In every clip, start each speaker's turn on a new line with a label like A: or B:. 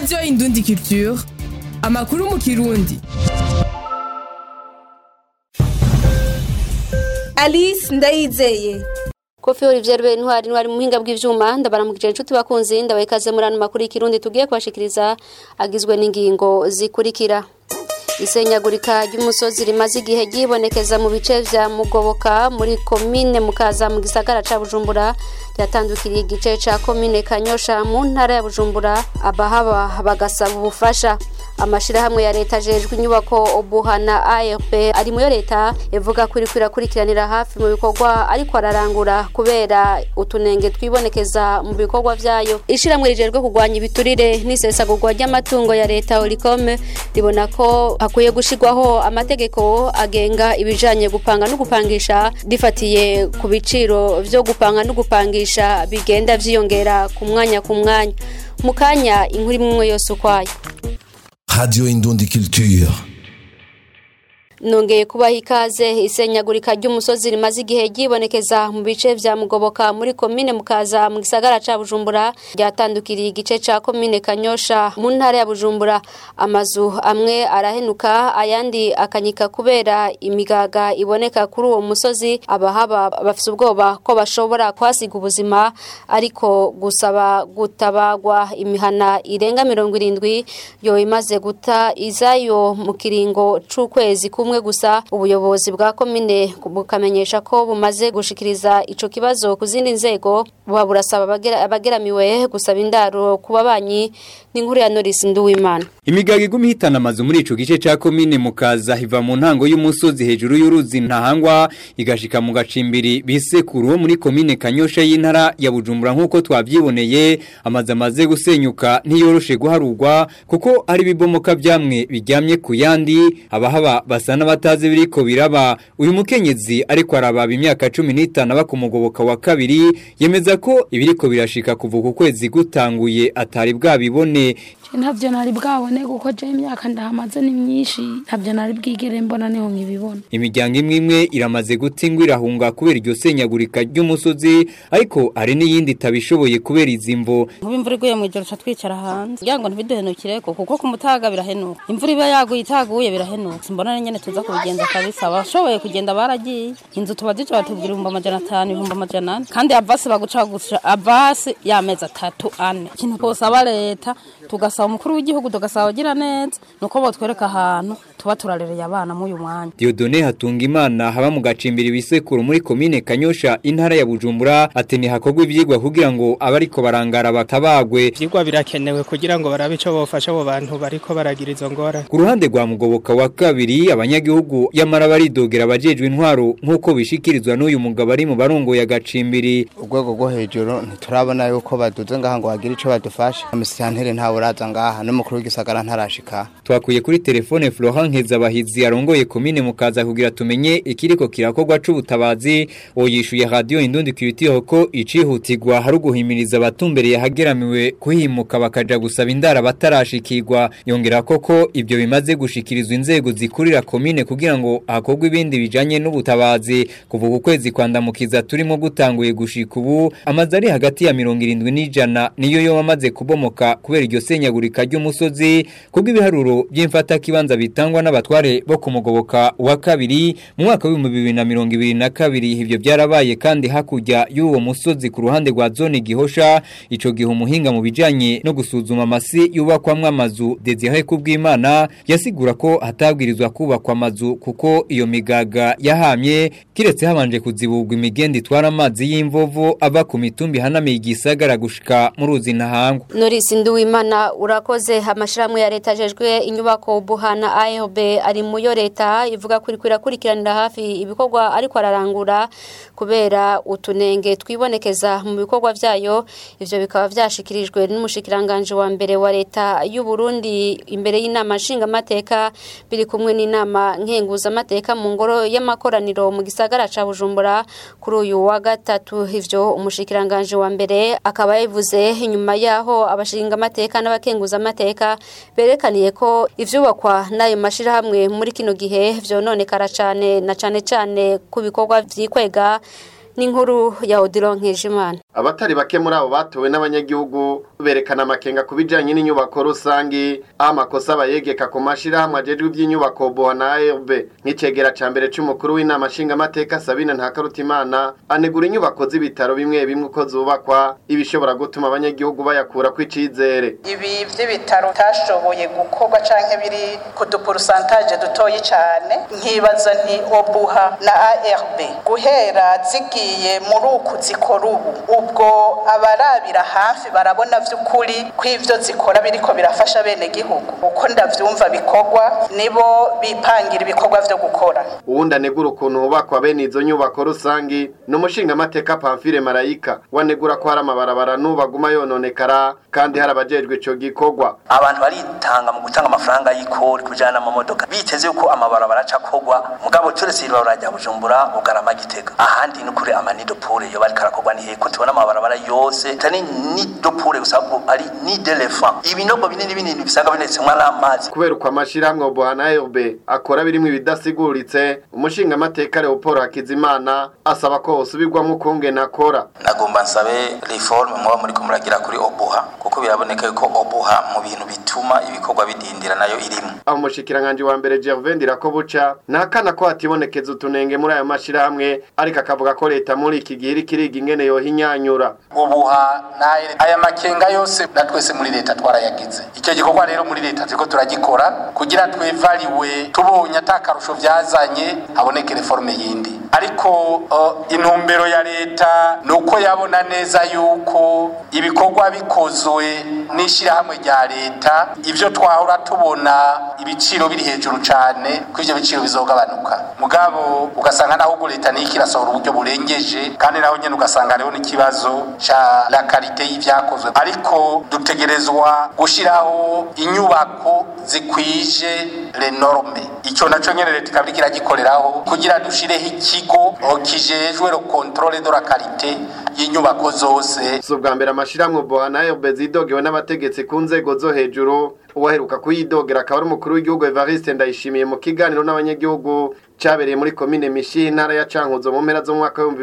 A: radiyo indundi culture amakuru mu kirundi
B: alice ndayizeye
C: kofi olivier rube ntwari ntwari mu buhinga bw'ivyuma ndabaramukije inshuti bakunzi ndabaye ikaze muri ano makuru y'ikirundi tugiye kubashikiriza agizwe n'ingingo zikurikira isenyagurika ry'umusozi rimaze igihe ryibonekeza mu bice vya mugoboka muri komine mukaza mu gisagara ca bujumbura ryatandukiriye igice ca komine kanyosha mu ntara ya bujumbura abahaba bagasaba ubufasha amashirahamwe ya leta ajejwe inyubako obuhana ARP ari muyo leta ivuga ko iriko irakurikiranira hafi mu bikorwa ariko ararangura kubera utunenge twibonekeza mu bikorwa vyayo ishiramwe rijejwe kurwanya ibiturire n'isesagurwa ry'amatungo ya leta Olicom ribona ko hakwiye gushirwaho amategeko agenga ibijanye gupanga no gupangisha rifatiye ku biciro vyo gupanga no gupangisha bigenda vyiyongera ku mwanya ku mwanya mu kanya inkuru imwe yose ukwayo
D: Radio Indundi Culture.
C: nongeye kubaha ikaze isenyagurika ry'umusozi rimaze igihe ryibonekeza mu bice vya mugoboka muri komine mukaza mu gisagara ca bujumbura ryatandukiriye igice ca komine kanyosha mu ntara ya bujumbura amazu amwe arahenuka ayandi akanyika kubera imigaga iboneka kuri uwo musozi abahaba bafise ubwoba ko bashobora kuhasiga ubuzima ariko gusaba gutabagwa imihana irenga mirongo irindwi yo imaze guta izayo mu kiringo c'ukwezi kumwe kumwe gusa ubuyobozi bwa komine bukamenyesha ko bumaze gushikiriza ico kibazo ku zindi nzego buba burasaba abageramiwe gusaba indaro ku babanyi n'inkuru ya Norris Nduwimana
E: Imigaga iguma ihitana amazu muri ico gice ca komine mukaza hiva mu ntango y'umusozi hejuru y'uruzi ntahangwa igashika mu gacimbiri bisekuru wo muri komine Kanyosha y'intara ya Bujumbura nkuko twavyiboneye amazu amaze gusenyuka ntiyoroshe guharurwa kuko ari bibomoka vyamwe biryamye ku yandi abahaba basa n'abatazi biriko biraba uyu mukenyezi ariko arababa imyaka 15 aba ku mugoboka wa kabiri yemeza ko ibiriko birashika kuva ku kwezi gutanguye atari bwabibone
F: ntabyo nari bwabone kuko je imyaka ndahamaze ni myinshi ntabyo nari bwigere mbona niho nkibibona
E: imiryango imwe imwe iramaze gutsingwa irahunga kubera iryo senyagurika ry'umusozi ariko hari n'iyindi itabishoboye kubera izimvo
G: nkuba imvura iguye mu ijoro twicara hanze kugira ngo ntibiduhenukireko kuko ku mutaga birahenuka imvura iba yaguye itaguye birahenuka mbona nyene tuza kubigenza kabisa abashoboye kugenda baragiye inzu tuba duca batubwira ibihumbi amajana atanu ibihumbi amajana ane kandi avasi baguca gusa avasi y'amezi atatu ane ikintu twosaba leta tugasaba umukuru w'igihugu tugasaba agira neza nuko botwereka ahantu tuba turarereye abana muri uyu mwanya
E: Diodone Hatungimana haba mu gacimbiri bisekuru muri komine Kanyosha intara ya Bujumbura ati ni hakogwa ivyigwa kugira ngo abariko barangara batabagwe
H: ivyigwa birakenewe kugira ngo barabe ico bofasha abo bantu bariko baragira izo ngorane
E: ku ruhande rwa mugoboka wa kabiri abanyagihugu yamara baridogera abajejwe intwaro nk'uko bishikirizwa n'uyu mugabo ari mu barongo ya gacimbiri
I: urwego rwo hejuru ntiturabona yuko baduze ngaha ngo bagire ico badufashaamisanteri ntawe uraza ngaha n'umukuru w'igisagara ntarashika
E: twakuye kuri telefone Florent Nkezabahizi arongoye komine mukaza kugira tumenye ikiriko kirakorwa c'ubutabazi oyishuye radio indundi kwitiho ko icihutirwa hari guhimiriza abatumbereye hageramiwe kuhimuka bakaja gusaba indara batarashikirwa yongera koko ibyo bimaze gushikirizwa inzego zikurira komine kugira ngo hakorwe ibindi bijanye n'ubutabazi kuva ku kwezi kwandamukiza turimo gutanguye gushika ubu amazi ari hagati ya mirongo irindwi n'ijana niyo yo amaze kubomoka kubera iryo senyagurika ry'umusozi kubwo ibiharuro by'imfata kibanza bitangwa n'abatware bo kumugoboka wa kabiri mu mwaka w'ibihumbi bibiri na mirongo ibiri na kabiri ivyo byarabaye kandi hakurya y'uwo musozi ku ruhande rwa zone gihosha ico gihe umuhinga mu bijanye no gusuzuma amasi yubakwamwo amazu Desire Kubwimana yasigura ko hatabwirizwa kubakwa amazu kuko iyo migaga yahamye kiretse habanje kuziburwa imigende itwara amazi y'imvovo ava ku mitumbi hanamiye igisagara gushika mu ruzi ntahangwa
C: Norris Nduwimana urakoze amashirahamwe ya leta ajejwe inyubako buhana AEB ari muyo leta ivuga kuri kwirakurikirana hafi ibikorwa ariko ararangura kubera utunenge twibonekeza mu bikorwa vyayo ivyo bikaba vyashikirijwe n'umushikiranganje wa mbere wa leta y'u Burundi imbere y'inama nshinga mateka biri kumwe n'inama nkenguza mateka mu ngoro y'amakoraniro mu gisagara ca Bujumbura kuri uyu wa gatatu ivyo umushikiranganje wa mbere akaba yavuze inyuma yaho abashinga amateka n'abakenguza amateka berekaniye ko ivyubakwa n'ayo mashirahamwe muri kino gihe vyononekara cane na cane cane ku bikorwa vyikwega n'inkuru ya Odilon Nkejimana
J: abatari bake muri abo batowe n'abanyagihugu berekana amakenga ku bijanye n'inyubako rusangi aho amakosa bayegeka ku mashirahamwe ajejwe ivy'inyubako boha na ARB nk'icegera ca mbere c'umukuru w'inama nshingamateka Sabine Ntakarutimana anegura inyubako z'ibitaro bimwe bimwe uko zubakwa ibishobora gutuma abanyagihugu bayakura kw'icizere
K: ibi vy'ibitaro tashoboye gukorwa canke biri ku duporusantaje dutoyi cane nkibaza nti obuha na ARB guhera zigiye muri uku zikora ubu ubwo abarabira hafi barabona vy'ukuri ko ivyo zikora biriko birafasha bene gihugu uko ndavyumva bikorwa nibo bipangira ibikorwa vyo gukora
J: uwundi anegura ukuntu hubakwa bene izo nyubako rusangi ni umushingamateka Pamphile Marayika wanegura ko hari amabarabara n'ubaguma yononekara kandi hari abajejwe ico gikorwa
L: abantu baritanga mu gutanga amafaranga y'ikori kujana n'amamodoka biteze yuko amabarabara aca kogwa mugabo turetse ibarabara rya Bujumbura Bugarama Gitega ahandi ni kuri amanido pure yo bariko arakorwa ni heko tubona amabarabara yose tani ni do pure gusa ari ni d'elephant ibinogo binini binini bisanga binetsemwa n'amazi
J: kubera uko amashirahamwe boha na ARB akora birimwe ibidasiguritse umushingamateka Leopold Hakizimana asaba ko hosubirwamo ukungene akora
L: nagomba nsabe reforme muba muri kumuragira kuri obuha kuko biraboneka yuko obuha mu bintu bituma ibikorwa bidindira nayo irimo
J: aho umushikiranganje wa mbere Gervais Ndirakobuca ntakana ko hatibonekeza utunenge muri ayo mashirahamwe ariko akavuga ko leta muri iki gihe iriko iriga ingene yohinyanyura
M: ubuha naye aya makenga yose na twese muri leta twarayagize icyo gikorwa rero muri leta turiko turagikora kugira twevaliwe tubonye atakarusho vyazanye haboneke reforme yindi ariko uh, intumbero ya leta nuko yabona neza yuko ibikorwa bikozwe n'ishirahamwe rya leta ivyo twahora tubona ibiciro biri hejuru cane ko ivyo biciro bizogabanuka mugabo ugasanga naho ubwo leta niyo irasohora uburyo burengeje kandi naho nyene ugasanga hariho n'ikibazo ca la karite y'ivyakozwe ariko dutegerezwa gushiraho inyubako zikwije le norme ico naco nyene leta ikaba iriko iragikoreraho kugira dushireho ikigo kijejwe le controle de la karite y'inyubako zose
J: si ubwa mbere amashirahamwe boha na ARB zidogewe n'abategetsi ku nzego zo hejuru uwaheruka kuyidogera akaba ari umukuru w'igihugu Evariste Ndayishimiye mu kiganiro n'abanyagihugu cyabereye muri komine Mishi intara ya Cankuzo mu mpera z'umwaka wa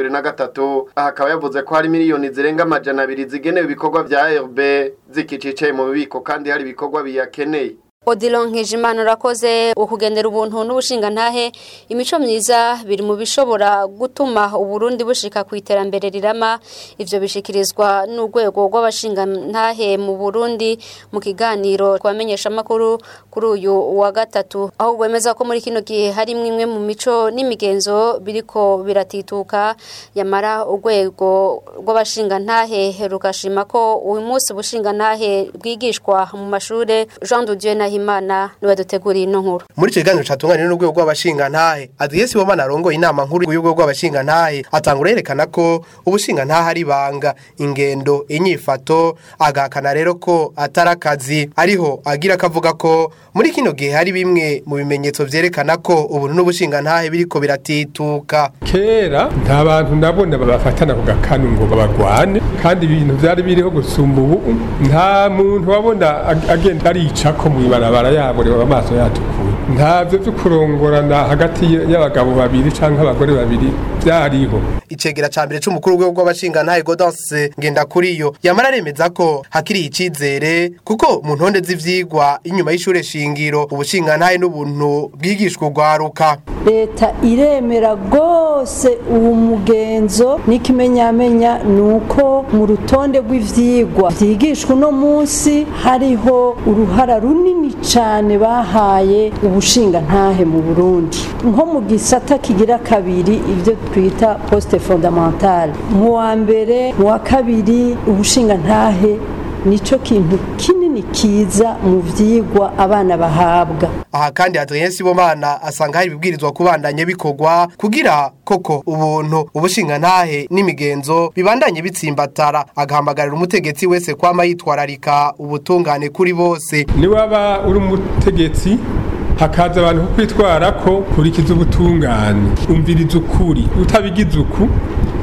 J: 2023 aha akaba yavuze ko hari miliyoni zirenga amajana abiri zigenewe ibikorwa vya ARB zikicicaye mu bubiko kandi hari ibikorwa biyakeneye
C: Odilon Nkejimana urakoze ukugendera ubuntu n'ubushinga ntahe imico myiza biri mu bishobora gutuma uburundi bushika ku iterambere rirama ivyo bishikirizwa n'urwego rw'abashinga ntahe mu Burundi mu kiganiro twamenyesha makuru kuri uyu wa gatatu aho gwemeza ko muri kino gihe hari imwe mu mico n'imigenzo biriko biratituka yamara urwego rw'abashinga ntahe rugashima ko uyu munsi bushinga ntahe bwigishwa mu mashure Jean de Dieu na Himana niwe duteguriye ino nkuru
N: muri ico kiganiro catunganyije n'urwego rw'abashinga ntahe Adrien Sibomana arongoye inama nkuru y'urwego rw'abashinga ntahe atangura yerekana ko ubushinga ntahe ari banga ingendo inyifato agahakana rero ko atari akazi ariho agira akavuga ko muri kino gihe hari bimwe mu bimenyetso vyerekana ko ubuntu n'ubushinga ntahe biriko biratituka
O: kera nta bantu nabona babafatana ku gakanu ngo babagwane kandi ibintu vyari biriho gusumba ubu nta muntu wabona agenda aricako mw'ibarabara yaborewe amaso yatukuye ntavyo vyo kurongorana hagati y'abagabo babiri canke abagore babiri vyariho
N: icegera ca mbere c'umukuru w'urwego rw'abashinga ntahe Gaudence Ngendakuriyo yamara aremeza ko hakiri icizere kuko mu ntonde z'ivyigwa inyuma y'ishure shingiro ubushinga ntahe n'ubuntu bwigishwa urwaruka
P: leta iremera rwose uwo mugenzo n'ikimenyamenya ni uko mu rutonde rw'ivyigwa vyigishwa uno munsi hariho uruhara runini cane bahaye ubushinga ntahe mu Burundi nko mu gisata kigira kabiri ivyo twita poste fondamentale mu wa mbere mu wa kabiri ubushinga ntahe nico kintu kinini kiza mu vyigwa abana bahabwa
N: aha kandi Adrien Sibomana asanga hari ibibwirizwa kubandanye bikorwa kugira koko ubuntu ubushinga ntahe n'imigenzo bibandanye bitsimbatara agahamagarira umutegetsi wese kwama yitwararika ubutungane kuri bose
O: ni waba uri umutegetsi hakaza abantu kukwitwara ko kurikiza ubutungane umviriza ukuri utabigize uku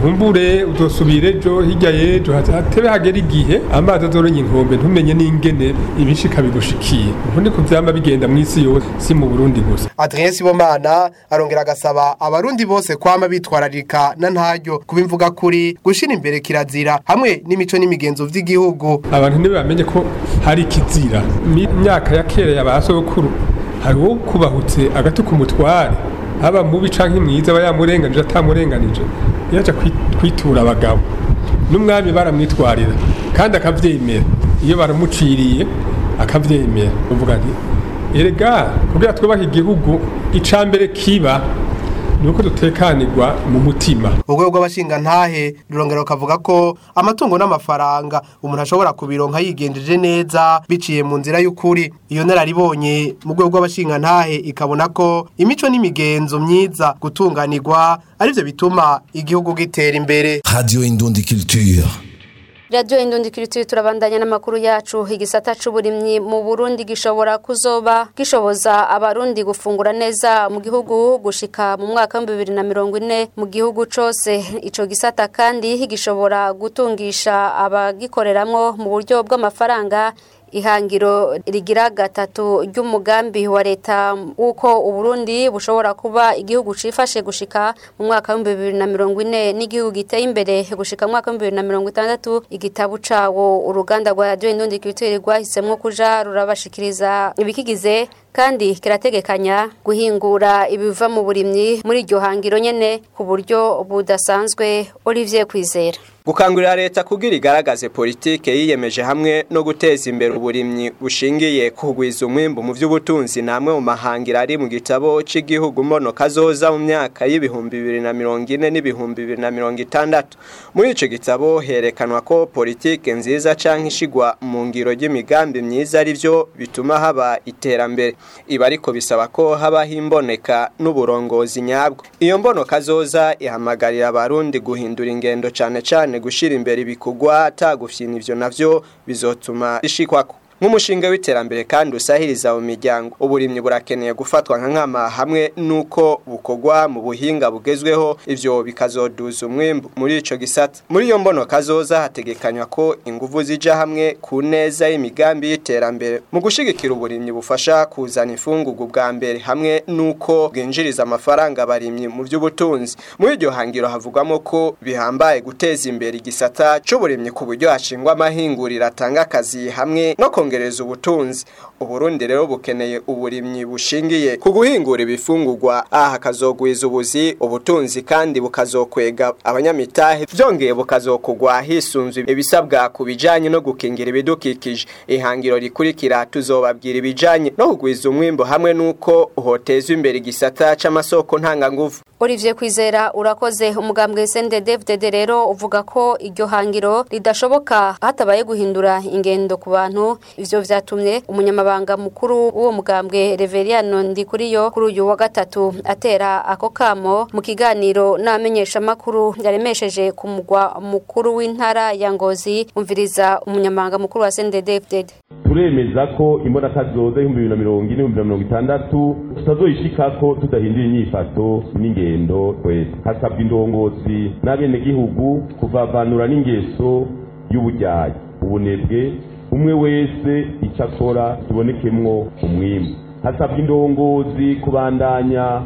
O: nkumbure uzosubire ejo hirya y'ejo hatebe hagera igihe amazi azorenga inkombe ntumenye n'ingene ibishika bigushikiye ubu niko vyama bigenda mw'isi yose si mu burundi gusa
N: Adrien Sibomana arongera agasaba abarundi bose kwama bitwararika na ntaryo kubimvuga kuri gushira imbere kirazira hamwe n'imico n'imigenzo vy'igihugu
O: abantu ntibamenye ko hari ikizira Mi- imyaka ya kera ya ba sokuru hari uwo kubahutse agatuka umutware haba mubi canke mwiza aba yamurenganije atamurenganije yaja kwi- kwitura abagabo n'umwami baramwitwarira kandi akavyemera iyo baramuciriye akavyemera uvuga nti erega kugira twubahe igihugu ica mbere kiba ni uko dutekanirwa mu mutima
N: urwego rw'abashinga ntahe rurongera rukavuga ko amatungo n'amafaranga umuntu ashobora kubironka yigenjeje neza biciye mu nzira y'ukuri iyo nararibonye mu rwego rw'abashinga ntahe ikabona ko imico n'imigenzo myiza gutunganirwa arivyo bituma igihugu gitera imbere
D: Radio Indundi Culture.
C: Radio Indundi Culture turabandanya n'amakuru yacu igisata c'uburimyi mu Burundi gishobora kuzoba gishoboza abarundi gufungura neza mu gihugu gushika mu mwaka wa 2040 mu gihugu cose ico gisata kandi gishobora gutungisha abagikoreramwo mu buryo bw'amafaranga ihangiro rigira gatatu ry'umugambi wa leta uko uburundi bushobora kuba igihugu cifashe gushika mu mwaka wa 2040 n'igihugu giteye imbere gushika mu mwaka wa 2060 igitabu cawo uruganda rwa Radio Indundi Culture rwahisemwo kuja rurabashikiriza ibikigize kandi kirategekanya guhingura ibiva mu burimyi muri iryo hangiro nyene ku buryo budasanzwe Olivier Kwizera
Q: gukangurira leta kugira igaragaze politike yiyemeje hamwe no guteza imbere uburimyi bushingiye kugwiza umwimbu mu by'ubutunzi namwe mu mahangira ari mu gitabo cy'igihugu mbono kazoza mu myaka y'ibihumbi bibiri na mirongo ine n'ibihumbi bibiri na mirongo itandatu muri ico gitabo herekanwa ko politike nziza canke ishigwa mu ngiro ry'imigambi myiza ari byo bituma haba iterambere iba ariko bisaba ko habaho imboneka n'uburongozi nyabwo iyo mbono kazoza ihamagarira abarundi guhindura ingendo cane cane gushira imbere ibikorwa atagufyina ivyo navyo bizotuma ishikwako nk'umushinga w'iterambere kandi usahiriza mu miryango uburimyi burakeneye gufatwa nka nkama hamwe n'uko bukorwa mu buhinga bugezweho ivyo bikazoduza umwimbu muri ico gisata muri iyo mbono kazoza hategekanywa ko inguvu zija hamwe ku neza y'imigambi y'iterambere mu gushigikira uburimyi bufasha kuzana imfungugu bwa mbere hamwe n'uko bwinjiriza amafaranga abarimyi mu by'ubutunzi muri iryo hangiro havugwamo ko bihambaye guteza imbere igisata c'uburimyi ku buryo hashingwa amahinguriro atanga akazi hamwe no kongereza ubutunzi uburundi rero bukeneye uburimyi bushingiye ku guhingura ibifungurwa aha hakazogwiza ubuzi ubutunzi kandi bukazokwega abanyamitahe byongeye bukazokugwa hisunzwe ibisabwa ku bijanye no gukingira ibidukikije ihangiro rikurikira tuzobabwira ibijanye no kugwiza umwimbo hamwe n'uko hotezwa imbere igisata c'amasoko ntanganguvu
C: Olivier Kwizera urakoze umugambwe CNDD-FDD rero uvuga ko iryo hangiro ridashoboka hatabaye guhindura ingendo ku bantu ivyo vyatumye umunyamabanga mukuru w'uwo mugambwe Reveriano Ndikuriyo kuri uyu wa gatatu atera ako kamo mu kiganiro n'amenyesha makuru yaremesheje ku mugwa mukuru w'intara ya Ngozi umviriza umunyamabanga mukuru wa CNDD-FDD
R: turemeza ko imbonaka zoza ibihumbi bibiri na mirongo ine ibihumbi na mirongo itandatu tutazoyishikako tudahindura inyifato n'ingendo twese hasabwa indongozi n'abenegihugu kuvavanura n'ingeso y'ubujyayi ubunebwe umwe wese icyo akora kibonekemwo umwimbu hasabwa indongozi kubandanya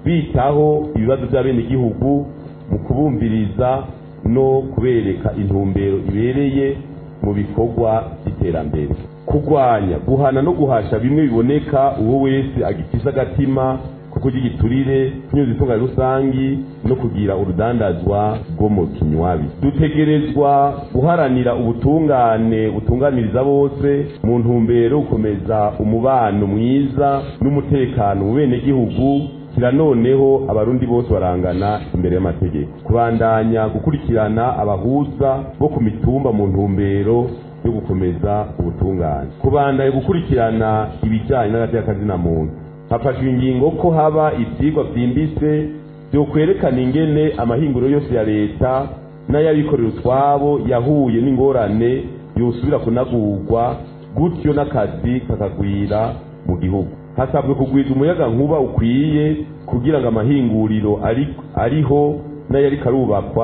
R: bitaho ibibazo by'abenegihugu mu kubumviriza no kubereka intumbero ibereye mu bikorwa by'iterambere kurwanya guhana no guhasha bimwe biboneka uwo wese agifise agatima ko kurya igiturire kunyuza itunga rusangi no kugira urudandazwa rwo mu kinywabi dutegerezwa guharanira ubutungane butunganiriza bose mu ntumbero yo gukomeza umubano mwiza n'umutekano mu benegihugu kira noneho abarundi bose barangana imbere y'amategeko kubandanya gukurikirana abahuza bo ku mitumba mu ntumbero yo gukomeza ubutungane kubandanya gukurikirana ibijyanye n'agateakazina muntu hafashwe ingingo ko haba ibyigwa byimbitse byo kwerekana ingene amahinguriro yose ya leta n'ay'abikorera utwabo yahuye n'ingorane yosubira kunagurwa gutyo n'akazi kakagwira mu gihugu hasabwe kugwiza umuyaga nkuba ukwiye kugira ngo amahinguriro ari ariho n'ayari karubakwa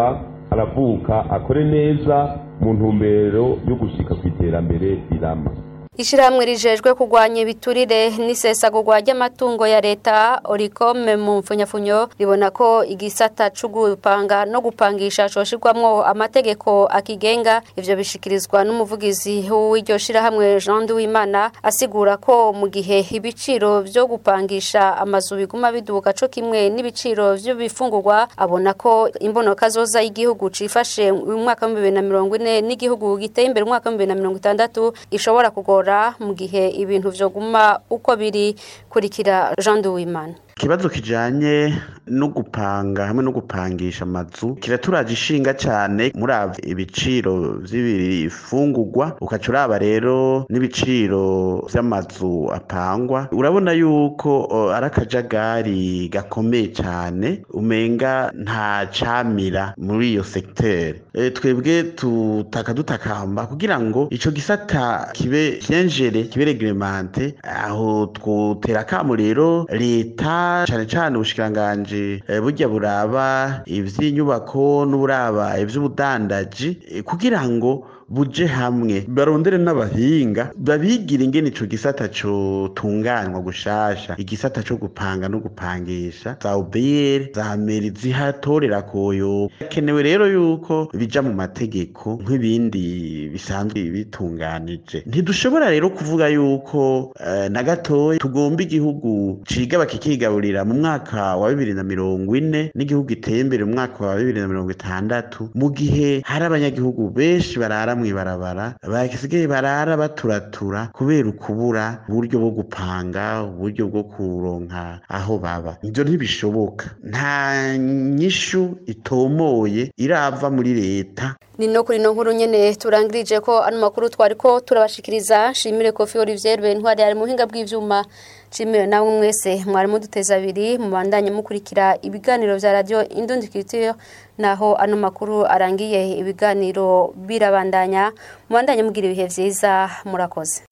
R: aravuka akore neza mu ntumbero yo gushika ku iterambere rirama
C: Ishirahamwe rijejwe kugwanya ibiturire n'isesagurwa ry'amatungo ya leta Oricome mu mfunyafunyo ribona ko igisata co gupanga no gupangisha coshirwamwo amategeko akigenga ivyo bishikirizwa n'umuvugizi w'iryo shirahamwe Jean Duwimana asigura ko mu gihe ibiciro vyo gupangisha amazu biguma biduka co kimwe n'ibiciro vy'ibifungurwa abona ko imbonoka zoza y'igihugu cifashe mu mwaka wa 2040 n'igihugu giteye imbere mu mwaka wa 2060 ishobora kugora mu gihe ibintu vyoguma uko biri kurikira Jean Duwimana
S: ikibazo kijanye no gupanga hamwe no gupangisha amazu kiraturaje ishinga cyane muri ibiciro vy'ibifungurwa ukaca uraba rero n'ibiciro vy'amazu apangwa urabona yuko uh, ari akajagari gakomeye cyane umenga nta camira muri iyo sekiteri e, twebwe tutaka dutakamba kugira ngo ico gisata kibe vyenjere kibe reglemente aho twotera kamo rero leta cane cane ubushikiranganje burya buraba ivy'inyubako n'uburaba ivy'ubudandaji kugira ngo buje hamwe barondere n'abahinga babigira ingene ico gisata co tunganywa gushasha igisata co gupanga no gupangisha za ubiyere za meri zihatorera koyo kenewe rero yuko bija mu mategeko nk'ibindi bisanzwe bitunganije ntidushobora rero kuvuga yuko uh, na gatoya tugomba igihugu ciga bakikigaburira mu mwaka wa bibiri na mirongo ine n'igihugu giteye imbere mu mwaka wa bibiri na mirongo itandatu mu gihe hari abanyagihugu benshi barara mw'ibarabara basigaye barara baturatura kubera ukubura uburyo bwo gupanga uburyo bwo kuronka aho baba ibyo ntibishoboka nta nyishu itomoye irava muri leta
C: ni no kuri no nkuru nyene turangirije ko ano makuru twari ko turabashikiriza shimire Kofi Olivier Bentwari ari muhinga bw'ivyuma shimire nawe mwese mwari muduteza abiri mubandanye mukurikira ibiganiro vya radio Indundi Culture naho ano makuru arangiye ibiganiro birabandanya mubandanye mugira ibihe vyiza murakoze